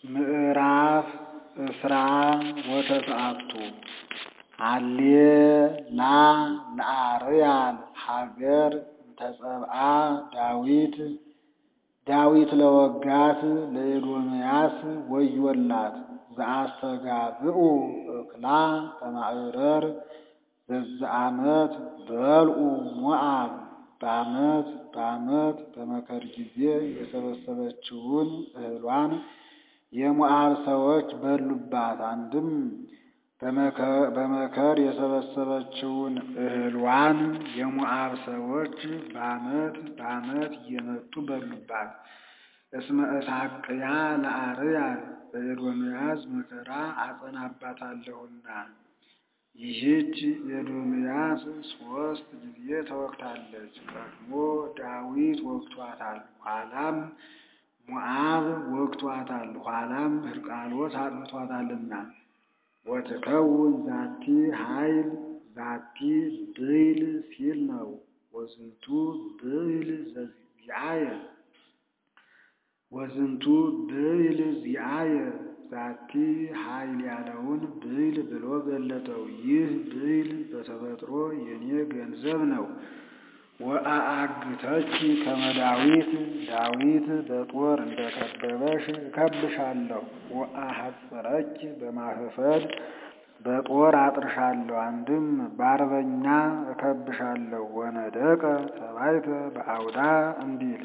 ምዕራፍ እስራ ወተስዓቱ ሃሌላ ለአርያም ሀገር እንተጸብአ ዳዊት ዳዊት ለወጋት ለኤዶምያስ ወዮላት ዘአስተጋብኡ እክላ በማዕረር ዘዝአመት በልዑ ሞዓብ በዓመት በዓመት በመከር ጊዜ የሰበሰበችውን እህሏን የሞዓብ ሰዎች በሉባት። አንድም በመከር የሰበሰበችውን እህሏን የሞዓብ ሰዎች በዓመት በዓመት እየመጡ በሉባት። እስመ እሳቅያ ለአርያም በኤዶምያስ መከራ አጸናባታለሁና። ይህች ኤዶምያስ ሦስት ጊዜ ተወግታለች። ቀድሞ ዳዊት ወግቷታል፣ ኋላም ሞዓብ ወግቷታል፣ ኋላም ሕርቃሎስ አጥፍቷታልና። ወትከውን ዛቲ ኃይል ዛቲ ብይል ሲል ነው። ወዝንቱ ብይል ዘዚአየ ወዝንቱ ብይል ዚአየ ዛቲ ኃይል ያለውን ብይል ብሎ ገለጠው። ይህ ብይል በተፈጥሮ የኔ ገንዘብ ነው። ወአአግተኪ ከመ ዳዊት ዳዊት በጦር እንደከበበሽ እከብሻለሁ። ወአሐጽረኪ በማኅፈድ በጦር አጥርሻለሁ። አንድም በአርበኛ እከብሻለሁ። ወነደቀ ሰባይተ በአውዳ እንዲል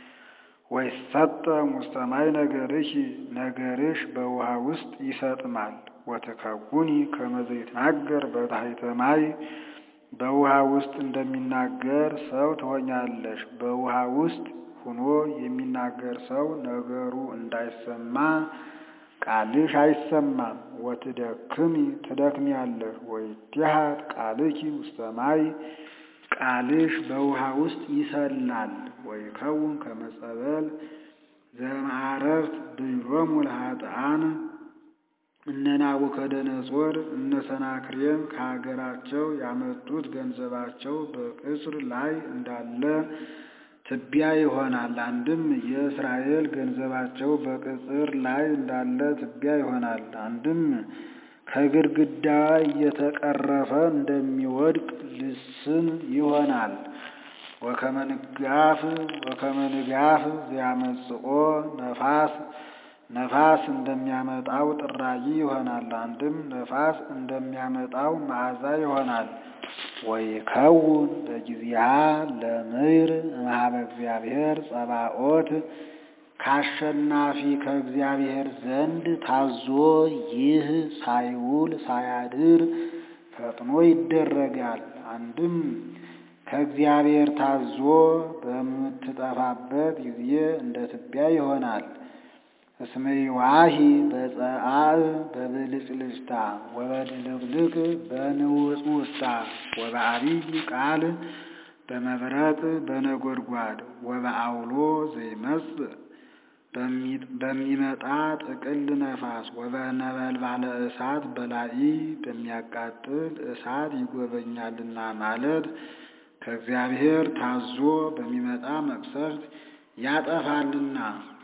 ወይሰጠ ውስተ ማይ ነገርኪ ነገርሽ በውሃ ውስጥ ይሰጥማል። ወትከውኒ ከመ ዘይትናገር በታሕተ ማይ በውሃ ውስጥ እንደሚናገር ሰው ትሆኛለሽ። በውሃ ውስጥ ሆኖ የሚናገር ሰው ነገሩ እንዳይሰማ ቃልሽ አይሰማም። ወትደክሚ ትደክሚያለሽ። ወይትሐት ቃልኪ ውስተ ማይ ቃልሽ በውሃ ውስጥ ይሰላል። ወይከውን ከመ ጸበል ዘእምዓረፍት ብሎሙ ለኃጥኣን እነ ናቡከደነፆር እነ ሰናክሬም ከሀገራቸው ያመጡት ገንዘባቸው በቅጽር ላይ እንዳለ ትቢያ ይሆናል። አንድም የእስራኤል ገንዘባቸው በቅጽር ላይ እንዳለ ትቢያ ይሆናል። አንድም ከግድግዳ እየተቀረፈ እንደሚወድቅ ልስን ይሆናል። ወከመ ንጋፍ ወከመ ንጋፍ ዘያመጽኦ ነፋስ ነፋስ እንደሚያመጣው ጥራጊ ይሆናል። አንድም ነፋስ እንደሚያመጣው መዓዛ ይሆናል። ወይከውን በጊዜሃ ለምድር እምኀበ እግዚአብሔር ጸባኦት ከአሸናፊ ከእግዚአብሔር ዘንድ ታዞ ይህ ሳይውል ሳያድር ፈጥኖ ይደረጋል። አንድም ከእግዚአብሔር ታዞ በምትጠፋበት ጊዜ እንደ ትቢያ ይሆናል። እስመ ይዋሂ በጸአዕ በብልጭልጭታ ወበድልቅልቅ በንውጽውጽታ ወበዐቢይ ቃል በመብረቅ በነጎድጓድ ወበዐውሎ ዘይመጽእ በሚመጣ ጥቅል ነፋስ ወበነበልባለ እሳት በላኢ በሚያቃጥል እሳት ይጎበኛልና ማለት ከእግዚአብሔር ታዞ በሚመጣ መቅሰፍት ያጠፋልና።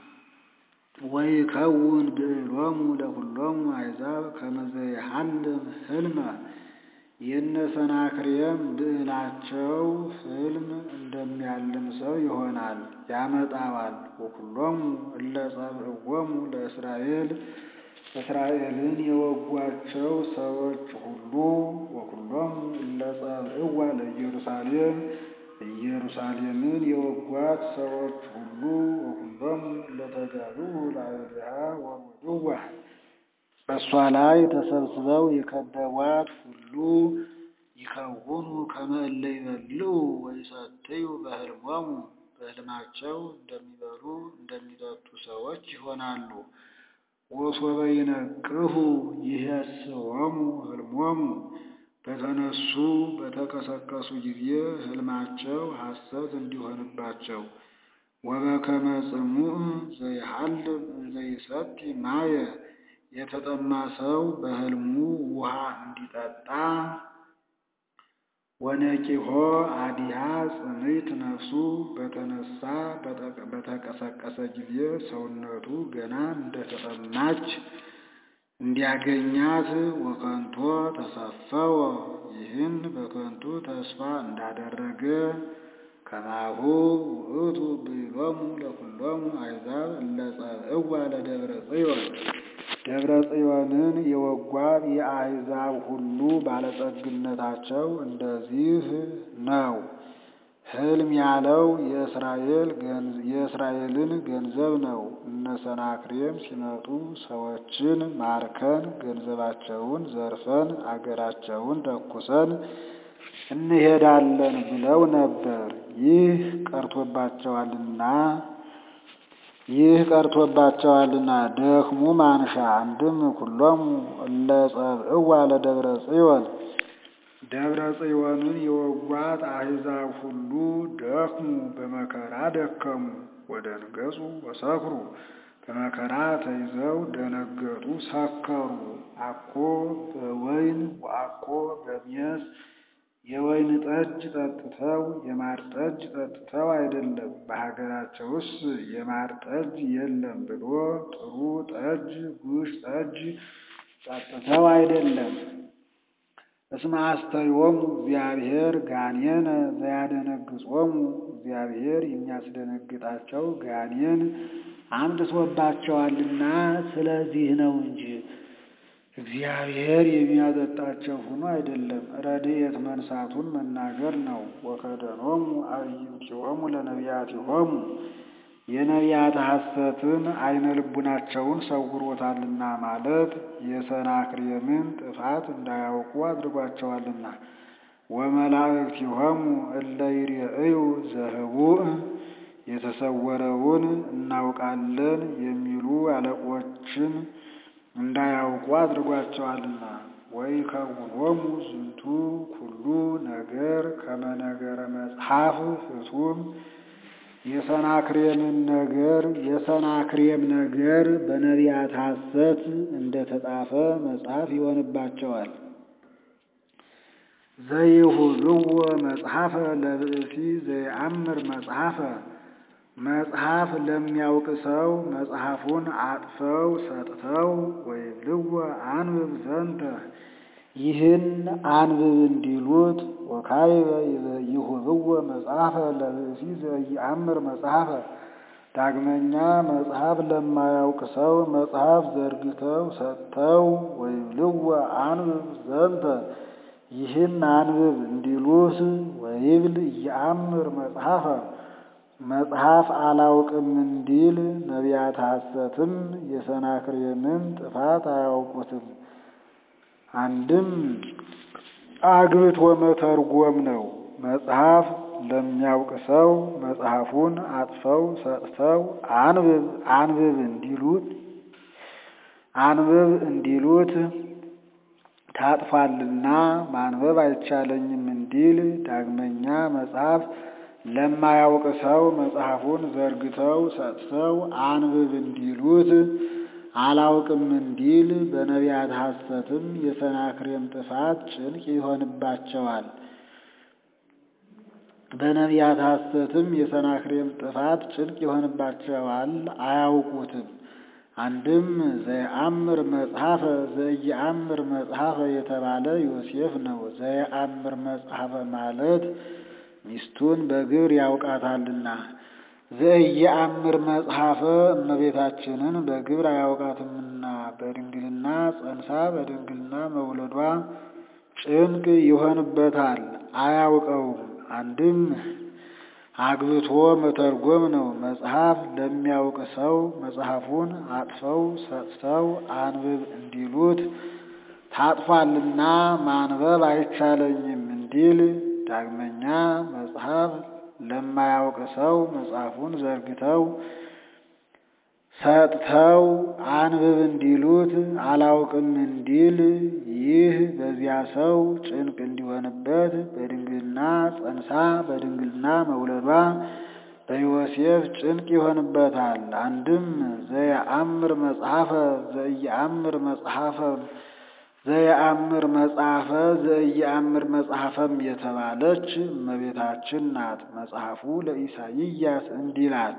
ወይከውን ብዕሎሙ ለኵሎሙ አሕዛብ ከመ ዘይሐልም ሕልመ የነ ሰናክሬም ብዕላቸው ሕልም እንደሚያልም ሰው ይሆናል፣ ያመጣዋል። ወኵሎሙ እለ ጸብእዎሙ ለእስራኤል እስራኤልን የወጓቸው ሰዎች ሁሉ ወኵሎሙ እለ ጸብእዋ ለኢየሩሳሌም ኢየሩሳሌምን የወጓት ሰዎች ሁሉ ወኵሎሙ እለ ተጋብኡ ላዕሌሃ ወሮድዋ በእሷ ላይ ተሰብስበው የከበቧት ሁሉ ይከውኑ ከመ እለ ይበልዑ ወይሰትዩ በሕልሞሙ በሕልማቸው እንደሚበሉ እንደሚጠጡ ሰዎች ይሆናሉ። ወሶበ ይነቅሁ ይሄስዎሙ ሕልሞሙ በተነሱ በተቀሰቀሱ ጊዜ ሕልማቸው ሐሰት እንዲሆንባቸው ወበከመ ጽሙዕ ዘይሐልም እንዘይሰቲ ማየ የተጠማ ሰው በሕልሙ ውሃ እንዲጠጣ ወነቂሆ አዲሃ ጽምይት ነፍሱ በተነሳ በተቀሰቀሰ ጊዜ ሰውነቱ ገና እንደተጠማች እንዲያገኛት ወከንቶ ተሰፈወ ይህን በከንቱ ተስፋ እንዳደረገ ከማሁ ውእቱ ብሎሙ ለኩሎሙ አሕዛብ እለ ጸብእዋ ለደብረ ጽዮን ደብረ ጽዮንን የወጓት የአሕዛብ ሁሉ ባለጸግነታቸው እንደዚህ ነው። ሕልም ያለው የእስራኤልን ገንዘብ ነው። እነ ሰናክሬም ሲመጡ ሰዎችን ማርከን ገንዘባቸውን ዘርፈን አገራቸውን ተኩሰን እንሄዳለን ብለው ነበር። ይህ ቀርቶባቸዋልና ይህ ቀርቶባቸዋልና ደክሙ ማንሻ አንድም ኩሎሙ እለ ጸብእዋ ለደብረ ጽዮን ደብረ ጽዮንን የወጓት አሕዛብ ሁሉ ደክሙ በመከራ ደከሙ። ወደንገጹ ወሰክሩ በመከራ ተይዘው ደነገጡ፣ ሰከሩ። አኮ በወይን ወአኮ በሜስ የወይን ጠጅ ጠጥተው የማር ጠጅ ጠጥተው አይደለም፣ በሀገራቸውስ የማር ጠጅ የለም ብሎ ጥሩ ጠጅ ጉሽ ጠጅ ጠጥተው አይደለም። እስመ አስተዮሙ እግዚአብሔር ጋኔነ ዘያደነግጾሙ እግዚአብሔር የሚያስደነግጣቸው ጋኔን አምጥቶባቸዋልና ስለዚህ ነው እንጂ እግዚአብሔር የሚያጠጣቸው ሆኖ አይደለም። ረድኤት መንሳቱን መናገር ነው። ወከደኖሙ አዕይንቲሆሙ ለነቢያቲሆሙ የነቢያት ሐሰትን አይነ ልቡናቸውን ሰውሮታልና ማለት የሰናክሬምን ጥፋት እንዳያውቁ አድርጓቸዋልና። ወመላእክቲሆሙ እለ ይሬእዩ ዘህቡእ የተሰወረውን እናውቃለን የሚሉ አለቆችን እንዳያውቁ አድርጓቸዋልና። ወይከውኖሙ ዝንቱ ኩሉ ነገር ከመ ነገረ መጽሐፍ ፍጹም የሰናክሬምን ነገር የሰናክሬም ነገር በነቢያት ሐሰት እንደተጻፈ መጽሐፍ ይሆንባቸዋል። ዘይሁብዎ መጽሐፈ ለብእሲ ዘይአምር መጽሐፈ መጽሐፍ ለሚያውቅ ሰው መጽሐፉን አጥፈው ሰጥተው ወይብልዎ አንብብ ዘንተ ይህን አንብብ እንዲሉት ወካይበ ይሁብዎ መጽሐፈ ለብእሲ ዘይአምር መጽሐፈ ዳግመኛ መጽሐፍ ለማያውቅ ሰው መጽሐፍ ዘርግተው ሰጥተው ወይብልዎ አንብብ ዘንተ ይህን አንብብ እንዲሉት ወይብል እየአምር መጽሐፈ መጽሐፍ አላውቅም እንዲል ነቢያት ሐሰትም የሰናክሬምን ጥፋት አያውቁትም። አንድም አግብቶ መተርጎም ነው። መጽሐፍ ለሚያውቅ ሰው መጽሐፉን አጥፈው ሰጥተው አንብብ አንብብ እንዲሉት አንብብ እንዲሉት ታጥፏልና ማንበብ አይቻለኝም እንዲል ዳግመኛ መጽሐፍ ለማያውቅ ሰው መጽሐፉን ዘርግተው ሰጥተው አንብብ እንዲሉት አላውቅም እንዲል በነቢያት ሐሰትም የሰናክሬም ጥፋት ጭንቅ ይሆንባቸዋል። በነቢያት ሐሰትም የሰናክሬም ጥፋት ጭንቅ ይሆንባቸዋል፣ አያውቁትም። አንድም ዘየአምር መጽሐፈ ዘየአምር መጽሐፈ የተባለ ዮሴፍ ነው። ዘየአምር መጽሐፈ ማለት ሚስቱን በግብር ያውቃታልና ዘየአምር መጽሐፈ እመቤታችንን በግብር አያውቃትምና በድንግልና ጸንሳ በድንግልና መውለዷ ጭንቅ ይሆንበታል፣ አያውቀውም። አንድም አግብቶ መተርጎም ነው። መጽሐፍ ለሚያውቅ ሰው መጽሐፉን አጥፈው ሰጥተው አንብብ እንዲሉት ታጥፏልና ማንበብ አይቻለኝም እንዲል ዳግመኛ መጽሐፍ ለማያውቅ ሰው መጽሐፉን ዘርግተው ሰጥተው አንብብ እንዲሉት አላውቅም እንዲል ይህ በዚያ ሰው ጭንቅ እንዲሆንበት በድንግልና ጸንሳ በድንግልና መውለዷ በዮሴፍ ጭንቅ ይሆንበታል። አንድም ዘየአምር መጽሐፈ ዘየአምር መጽሐፈ ዘየአምር መጽሐፈ ዘኢየአምር መጽሐፈም የተባለች እመቤታችን ናት። መጽሐፉ ለኢሳይያስ እንዲላት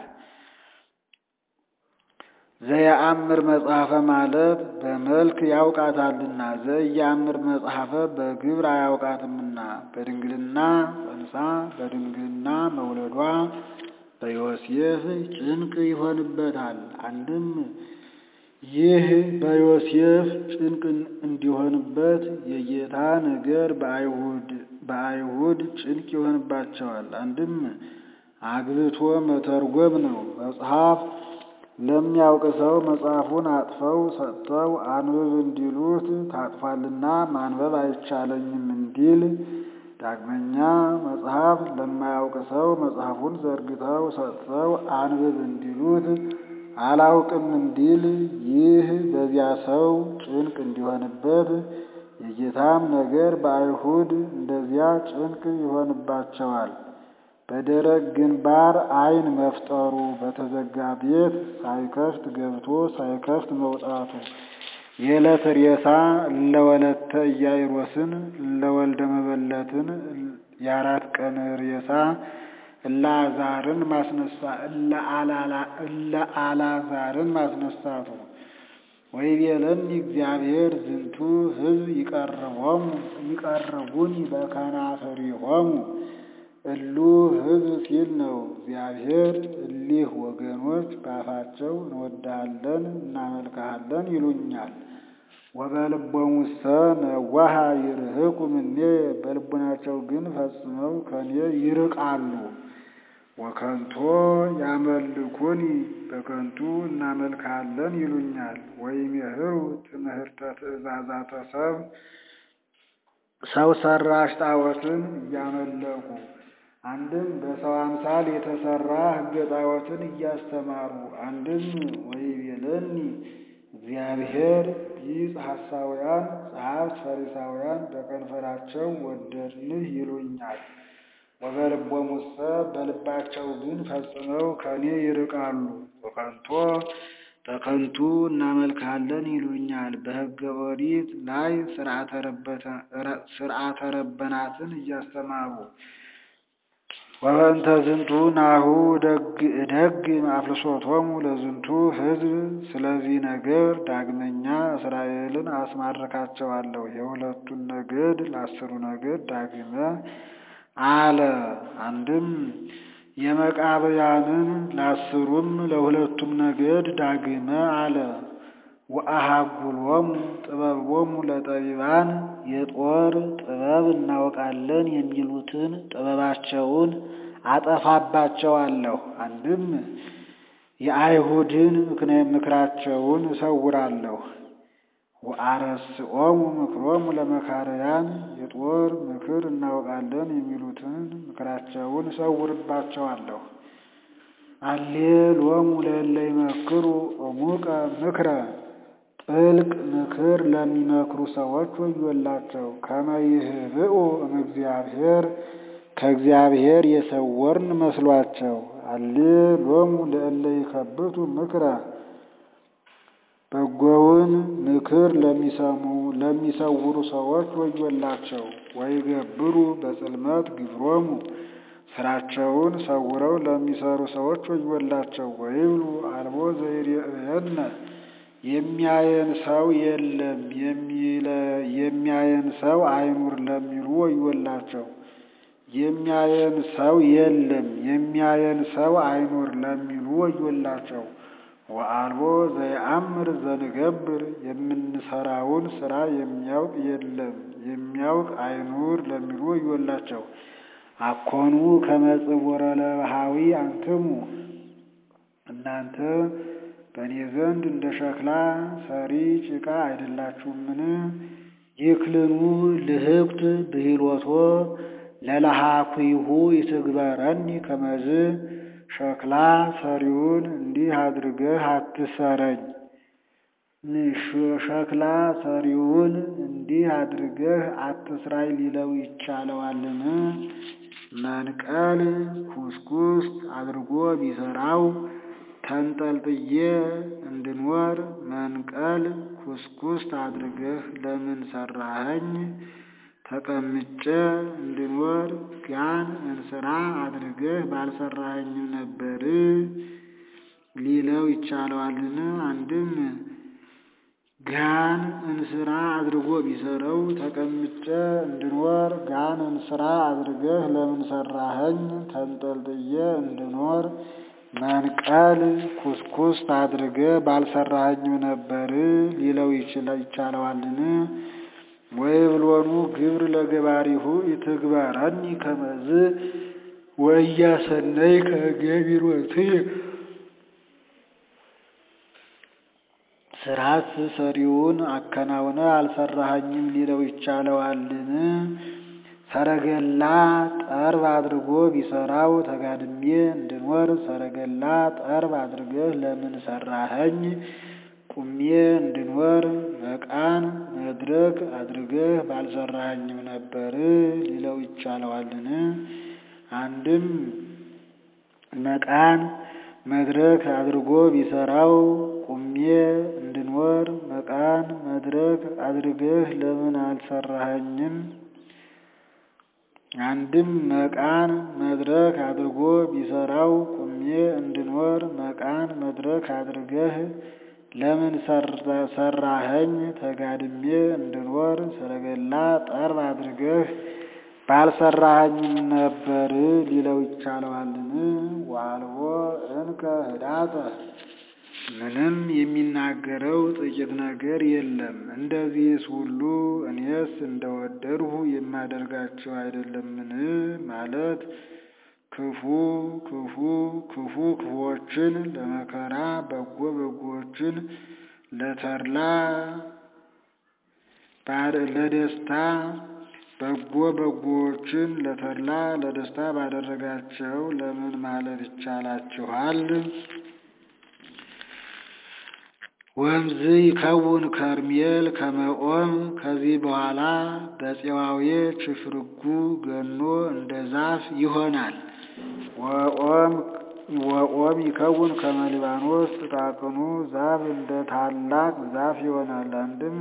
ዘየአምር መጽሐፈ ማለት በመልክ ያውቃታልና፣ ዘኢየአምር መጽሐፈ በግብር አያውቃትምና በድንግልና ጸንሳ በድንግልና መውለዷ በዮሴፍ ጭንቅ ይሆንበታል። አንድም ይህ በዮሴፍ ጭንቅ እንዲሆንበት የጌታ ነገር በአይሁድ ጭንቅ ይሆንባቸዋል። አንድም አግብቶ መተርጎም ነው። መጽሐፍ ለሚያውቅ ሰው መጽሐፉን አጥፈው ሰጥተው አንብብ እንዲሉት ታጥፏልና ማንበብ አይቻለኝም እንዲል ዳግመኛ መጽሐፍ ለማያውቅ ሰው መጽሐፉን ዘርግተው ሰጥተው አንብብ እንዲሉት አላውቅም እንዲል ይህ በዚያ ሰው ጭንቅ እንዲሆንበት የጌታም ነገር በአይሁድ እንደዚያ ጭንቅ ይሆንባቸዋል። በደረቅ ግንባር ዓይን መፍጠሩ በተዘጋ ቤት ሳይከፍት ገብቶ ሳይከፍት መውጣቱ የዕለት ሬሳ እለወለተ ኢያኢሮስን እለወልደ መበለትን የአራት ቀን ሬሳ እለአዛርን ማስነሳ እለአላዛርን ማስነሳቱ ወይቤለኒ እግዚአብሔር ዝንቱ ሕዝብ ይቀርቦሙ ይቀርቡኒ በከናፍሪሆሙ እሉ ሕዝብ ሲል ነው። እግዚአብሔር እሊህ ወገኖች በአፋቸው እንወድሃለን እናመልክሃለን ይሉኛል። ወበልቦሙሰ ነዋሃ ይርህቁ እምኔ በልቡናቸው ግን ፈጽመው ከኔ ይርቃሉ። ወከንቶ ያመልኩኒ በከንቱ እናመልክሃለን ይሉኛል። ወይሜህሩ ትምህርተ ትእዛዛተ ሰብ ሰው ሰራሽ ጣዖትን እያመለኩ አንድም በሰው አምሳል የተሰራ ሕገ ጣዖትን እያስተማሩ አንድም ወይቤለኒ እግዚአብሔር ቢጽ ሐሳውያን ጸሐፍት ፈሪሳውያን በከንፈራቸው ወደድንህ ይሉኛል። ወበልቦሙሰ በልባቸው ግን ፈጽመው ከኔ ይርቃሉ። ወከንቶ በከንቱ እናመልክሃለን ይሉኛል። በሕገ ኦሪት ላይ ሥርዓተ ረበናትን እያስተማሩ ወበእንተ ዝንቱ ናሁ ደግ አፍልሶቶሙ ለዝንቱ ሕዝብ ስለዚህ ነገር ዳግመኛ እስራኤልን አስማርካቸዋለሁ። የሁለቱን ነገድ ለአስሩ ነገድ ዳግመ አለ። አንድም የመቃብያንን ለአስሩም ለሁለቱም ነገድ ዳግመ አለ። ወአሃጉሎሙ ጥበቦሙ ለጠቢባን የጦር ጥበብ እናውቃለን የሚሉትን ጥበባቸውን አጠፋባቸዋለሁ። አንድም የአይሁድን ምክራቸውን እሰውራለሁ። ወአረስኦሙ ምክሮሙ ለመካርያን የጦር ምክር እናውቃለን የሚሉትን ምክራቸውን እሰውርባቸዋለሁ። አሌሎሙ ለእለ ይመክሩ ዕሙቀ ምክረ ጥልቅ ምክር ለሚመክሩ ሰዎች ወዮላቸው። ከመ ይህብኡ እምእግዚአብሔር ከእግዚአብሔር የሰወርን መስሏቸው። አሌሎሙ ለእለ ይከብቱ ምክረ በጎውን ምክር ለሚሰሙ ለሚሰውሩ ሰዎች ወዮላቸው። ወይገብሩ በጽልመት ግብሮሙ ስራቸውን ሰውረው ለሚሰሩ ሰዎች ወዮላቸው። ወይብሉ አልቦ ዘይሬእየነ የሚያየን ሰው የለም የሚያየን ሰው አይኑር ለሚሉ ወዮላቸው። የሚያየን ሰው የለም የሚያየን ሰው አይኑር ለሚሉ ወዮላቸው። ወአልቦ ዘየአምር ዘንገብር የምንሰራውን ስራ የሚያውቅ የለም የሚያውቅ አይኑር ለሚሉ ወዮላቸው። አኮኑ ከመጽወረ ለባሃዊ አንትሙ እናንተ በእኔ ዘንድ እንደ ሸክላ ሰሪ ጭቃ አይደላችሁምን? ይክልኑ ልህቅት ብሂሎቶ ለለሃኩይሁ ይትግበረኒ ከመዝ ሸክላ ሰሪውን እንዲህ አድርገህ አትሰረኝ። ሸክላ ሰሪውን እንዲህ አድርገህ አትስራይ ሊለው ይቻለዋልን? መንቀል ኩስኩስት አድርጎ ቢሰራው ተንጠልጥዬ እንድኖር መንቀል ኩስኩስት አድርገህ ለምን ሰራኸኝ? ተቀምጬ እንድኖር ጋን እንስራ አድርገህ ባልሰራኸኝም ነበር ሊለው ይቻለዋልን? አንድም ጋን እንስራ አድርጎ ቢሰረው ተቀምጬ እንድኖር ጋን እንስራ አድርገህ ለምን ሰራኸኝ? ተንጠልጥዬ እንድኖር መንቀል ኩስኩስት አድርገህ ባልሰራኸኝም ነበር ሊለው ይቻለዋልን? ወይብሎኑ ግብር ለገባሪሁ ኢትግበረኒ ከመዝ ወኢያሰነይ ከገቢሮትየ ስራት ሰሪውን አከናውነ አልሰራኸኝም ሊለው ይቻለዋልን? ሰረገላ ጠርብ አድርጎ ቢሰራው ተጋድሜ እንድኖር ሰረገላ ጠርብ አድርገህ ለምን ሰራኸኝ? ቁሜ እንድኖር መቃን መድረክ አድርገህ ባልሰራኸኝም ነበር ሊለው ይቻለዋልን? አንድም መቃን መድረክ አድርጎ ቢሰራው ቁሜ እንድኖር መቃን መድረክ አድርገህ ለምን አልሰራኸኝም? አንድም መቃን መድረክ አድርጎ ቢሰራው ቁሜ እንድኖር መቃን መድረክ አድርገህ ለምን ሰራኸኝ? ተጋድሜ እንድኖር ሰረገላ ጠርብ አድርገህ ባልሰራኸኝም ነበር ሊለው ይቻለዋልን? ወአልቦ እንከ ህዳጠ ምንም የሚናገረው ጥቂት ነገር የለም። እንደዚህስ ሁሉ እኔስ እንደወደድሁ የማደርጋቸው አይደለምን? ማለት ክፉ ክፉ ክፉ ክፉዎችን ለመከራ በጎ በጎዎችን ለተድላ ለደስታ በጎ በጎዎችን ለተድላ ለደስታ ባደረጋቸው ለምን ማለት ይቻላችኋል? ወምዝ ይከውን ከርሜል ከመኦም ከዚህ በኋላ በፄዋዌ ችፍርጉ ገኖ እንደ ዛፍ ይሆናል። ወኦም ይከውን ከመ ሊባኖስ ጥቃቅኑ ዛፍ እንደ ታላቅ ዛፍ ይሆናል። አንድም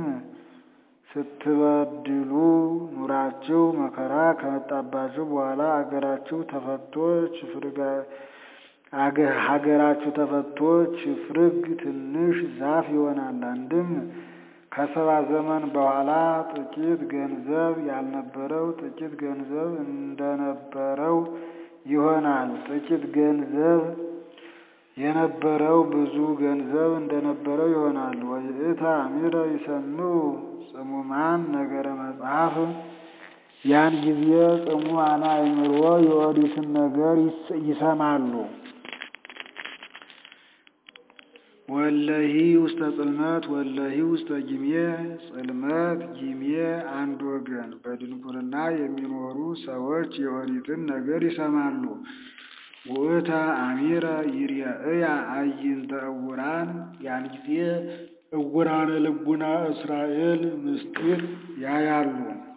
ስትበድሉ ኑራችሁ መከራ ከመጣባችሁ በኋላ አገራችሁ ተፈቶ ችፍርጋ ሀገራችሁ ተፈቶ ችፍርግ ትንሽ ዛፍ ይሆናል። አንድም ከሰባ ዘመን በኋላ ጥቂት ገንዘብ ያልነበረው ጥቂት ገንዘብ እንደነበረው ይሆናል። ጥቂት ገንዘብ የነበረው ብዙ ገንዘብ እንደነበረው ይሆናል። ወይእተ አሚረ ይሰምዑ ጽሙማን ነገረ መጽሐፍ ያን ጊዜ ጽሙዓነ አእምሮ የኦሪትን ነገር ይሰማሉ። ወለሂ ውስተ ጽልመት ወለሂ ውስተ ጊሜ ጽልመት ጊሜ አንድ ወገን በድንቁርና የሚኖሩ ሰዎች የኦሪትን ነገር ይሰማሉ። ውእተ አሚረ ይርአያ አዕይንተ ዕውራን ያን ጊዜ ዕውራነ ልቡና እስራኤል ምስጢር ያያሉ።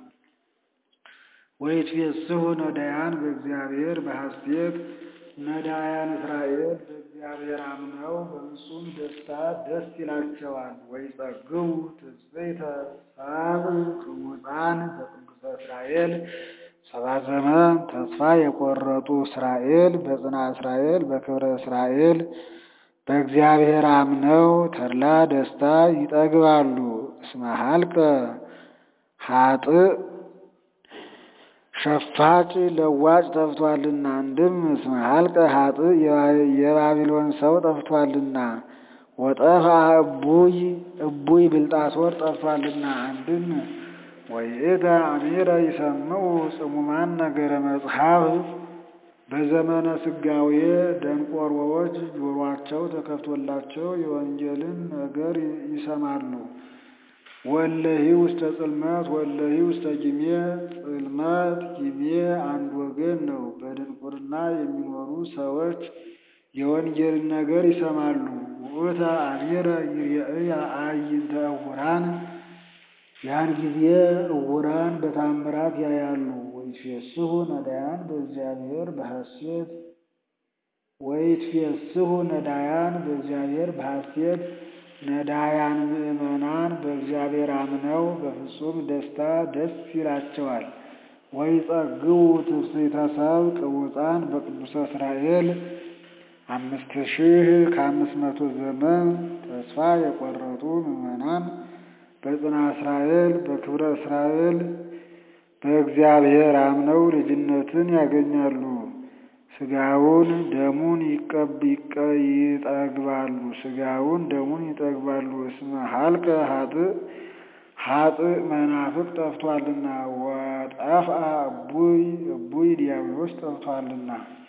ወይትፌስሑ ነዳያን በእግዚአብሔር በሐሴት ነዳያን እስራኤል በእግዚአብሔር አምነው በፍጹም ደስታ ደስ ይላቸዋል። ወይጸግቡ ትጽቢተ ሳብዕ ቅሙፃን በቅዱሰ እስራኤል ሰባ ዘመን ተስፋ የቆረጡ እስራኤል በጽና እስራኤል በክብረ እስራኤል በእግዚአብሔር አምነው ተድላ ደስታ ይጠግባሉ። እስመ ሀልቀ ሀጥእ ሸፋጭ ለዋጭ ጠፍቷልና። አንድም እስመ ሀልቀ ሀጥእ የባቢሎን ሰው ጠፍቷልና። ወጠፋ እቡይ እቡይ ብልጣሶር ጠፍቷልና። አንድም ወይእተ አሚረ ይሰምዑ ጽሙማን ነገረ መጽሐፍ በዘመነ ስጋዌ ደንቆሮዎች ጆሮአቸው ተከፍቶላቸው የወንጌልን ነገር ይሰማሉ። ወለሂ ውስተ ጽልመት ወለሂ ውስተ ጊሜ ጽልመት ጊሜ አንድ ወገን ነው። በድንቁርና የሚኖሩ ሰዎች የወንጌልን ነገር ይሰማሉ። ውእተ አሚረ ይርአያ አዕይንተ ዕውራን ያን ጊዜ ዕውራን በታምራት ያያሉ። ወይፌስሑ ነዳያን በእግዚአብሔር በሐሴት ወይትፌስሑ ነዳያን በእግዚአብሔር በሐሴት ነዳያን ምእመናን በእግዚአብሔር አምነው በፍጹም ደስታ ደስ ይላቸዋል። ወይጸግቡ ትፍሥሕተ ሰብእ ቅቡፃን በቅዱሰ እስራኤል አምስት ሺህ ከአምስት መቶ ዘመን ተስፋ የቆረጡ ምዕመናን በጽና እስራኤል በክብረ እስራኤል በእግዚአብሔር አምነው ልጅነትን ያገኛሉ። ሥጋውን ደሙን ይጠግባሉ ሥጋውን ደሙን ይጠግባሉ። እስመ ሀልቀ ሀጥእ ሀጥእ መናፍቅ ጠፍቷልና ወጠፍአ እቡይ እቡይ ዲያብሎስ ጠፍቷልና።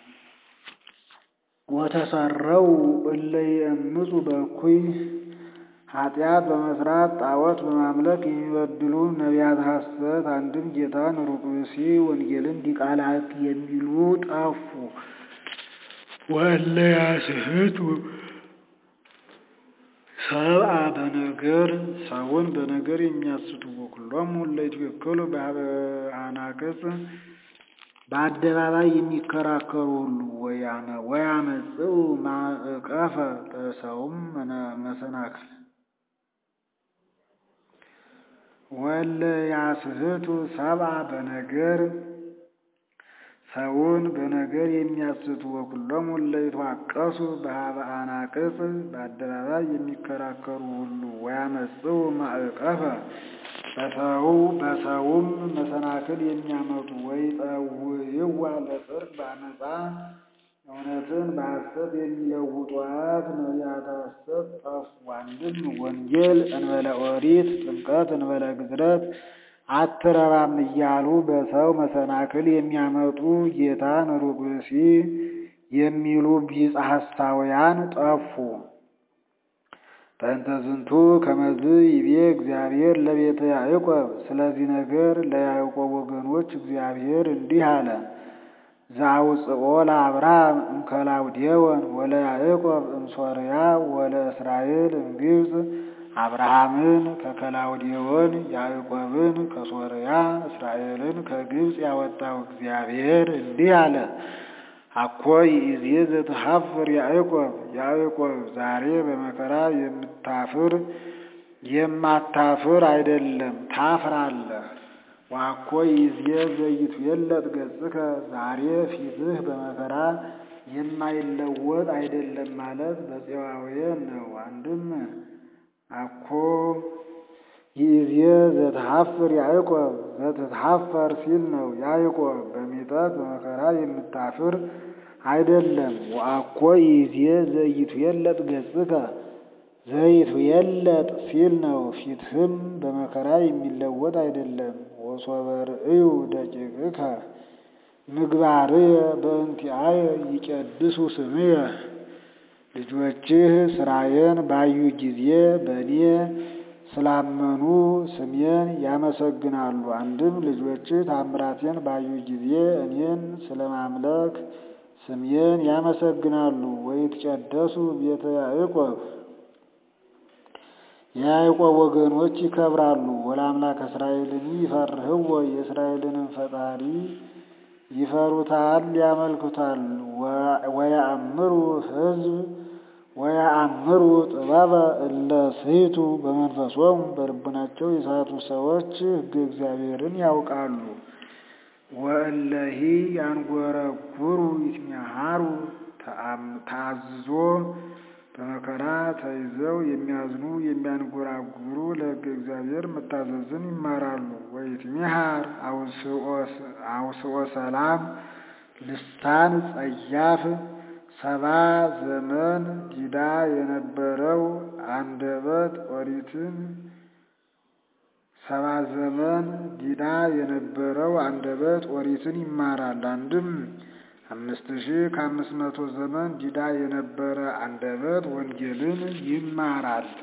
ወተሰረው እለ ይእምፁ በእኩይ ኃጢአት በመስራት ጣዖት በማምለክ የሚበድሉ ነቢያት ሐሰት አንድም ጌታን ሩቅ ብእሲ ወንጌልን ዲቃላት የሚሉ ጠፉ። ወእለ ያስሕቱ ሰብአ በነገር ሰውን በነገር የሚያስቱ ወኩሎሙ እለ ይትበከሉ በኀበ አናቅጽ በአደባባይ የሚከራከሩ ሁሉ ወያመጽኡ ማዕቀፈ በሰውም መሰናክል ወእለ ያስሕቱ ሰብአ በነገር ሰውን በነገር የሚያስቱ ወኩሎሙ እለ ይትዋቀሱ በኀበ አናቅጽ በአደባባይ የሚከራከሩ ሁሉ ወያመጽኡ ማዕቀፈ በሰው በሰውም መሰናክል የሚያመጡ ወይጠውይዋ ለጽድቅ በአመፃ እውነትን በሐሰት የሚለውጧት ነቢያተ ሐሰት ጠፉ። አንድም ወንጌል እንበለ ኦሪት ጥምቀት እንበለ ግዝረት አትረባም እያሉ በሰው መሰናክል የሚያመጡ ጌታን ሩቅ ብእሲ የሚሉ ቢጸ ሐሳውያን ጠፉ። በእንተ ዝንቱ ከመዝ ይቤ እግዚአብሔር ለቤተ ያዕቆብ። ስለዚህ ነገር ለያዕቆብ ወገኖች እግዚአብሔር እንዲህ አለ። ዘአውጽኦ ለአብርሃም እምከላውዴዎን ወለያዕቆብ እምሶርያ ወለእስራኤል እምግብፅ አብርሃምን ከከላውዴዎን ያዕቆብን ከሶርያ እስራኤልን ከግብፅ ያወጣው እግዚአብሔር እንዲህ አለ። አኮ ይእዜ ዘትሐፍር ያዕቆብ ያዕቆብ ዛሬ በመከራ የምታፍር የማታፍር አይደለም ታፍራለህ። ዋኮ ይእዜ ዘይትዌለጥ ገጽከ ዛሬ ፊትህ በመከራ የማይለወጥ አይደለም ማለት በፄዋዌ ነው። አንድም አኮ ይእዜ ዘትሐፍር ያዕቆብ ዘትትሐፈር ሲል ነው። ያዕቆብ በሚጠት በመከራ የምታፍር አይደለም። ወአኮ ይእዜ ዘይትዌለጥ ገጽከ ዘይትዌለጥ ሲል ነው። ፊትህም በመከራ የሚለወጥ አይደለም። ወሶበ ርእዩ ደቂቅከ ምግባርየ በእንቲአየ ይቀድሱ ስምየ ልጆችህ ስራዬን ባዩ ጊዜ በእኔ ስላመኑ ስሜን ያመሰግናሉ። አንድም ልጆችህ ታምራቴን ባዩ ጊዜ እኔን ስለማምለክ ስሜን ያመሰግናሉ። ወይትቀደሱ ቤተ ያዕቆብ የያዕቆብ ወገኖች ይከብራሉ። ወለአምላክ እስራኤልን ይፈርህዎ የእስራኤልንም ፈጣሪ ይፈሩታል፣ ያመልኩታል። ወያእምሩ ሕዝብ ወያአምሩ ጥበበ እለ ስሕቱ በመንፈሶሙ በልቡናቸው የሳቱ ሰዎች ሕገ እግዚአብሔርን ያውቃሉ። ወእለሂ ያንጎረጉሩ ይትሚሃሩ ተአዝዞ በመከራ ተይዘው የሚያዝኑ የሚያንጎራጉሩ ለሕገ እግዚአብሔር መታዘዝን ይማራሉ። ወይትሚሃር አውስኦ ሰላም ልሳን ጸያፍ ሰባ ዘመን ዲዳ የነበረው አንደበት ኦሪትን ሰባ ዘመን ዲዳ የነበረው አንደበት ኦሪትን ይማራል። አንድም አምስት ሺህ ከአምስት መቶ ዘመን ዲዳ የነበረ አንደበት ወንጌልን ይማራል።